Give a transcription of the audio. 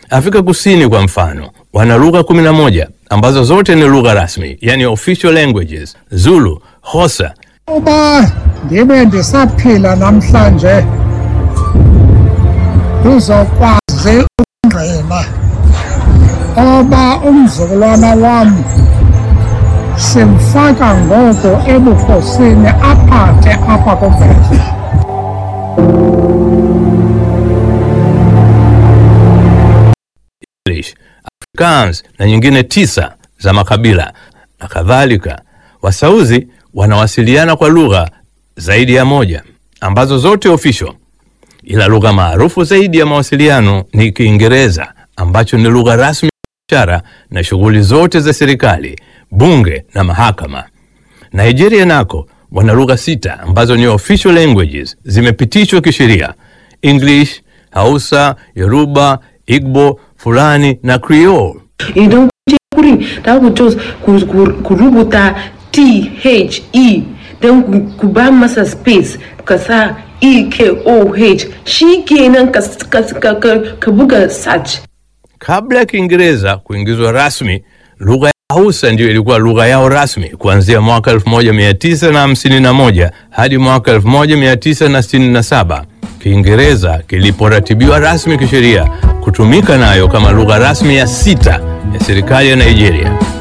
Afrika Kusini kwa mfano wana lugha 11 ambazo zote ni lugha rasmi, yani official languages: Zulu, Xhosa, uba ndibe ndisaphila namhlanje ndizokwazi ukungqina oba umzukulwana wam simfaka ngoku ebukhosini aphathe apha kuvele English, Afrikaans na nyingine tisa za makabila na kadhalika. Wasauzi wanawasiliana kwa lugha zaidi ya moja ambazo zote official, ila lugha maarufu zaidi ya mawasiliano ni Kiingereza ambacho ni lugha rasmi ya biashara na shughuli zote za serikali, bunge na mahakama. Nigeria nako wana lugha sita ambazo ni official languages zimepitishwa kisheria: English, Hausa, Yoruba, Igbo, Fulani na Creole. idan kun je wurin za ku jos ku- ku ku rubuta t h e don ku- ku ba masa space ka sa e k o h shi kenan ka, ka, ka, ka, ka buga search Kabla ya Kiingereza kuingizwa rasmi, lugha ya Hausa ndiyo ilikuwa lugha yao rasmi kuanzia mwaka 1951 hadi mwaka 1967. Kiingereza kiliporatibiwa rasmi kisheria kutumika nayo kama lugha rasmi ya sita ya serikali ya Nigeria.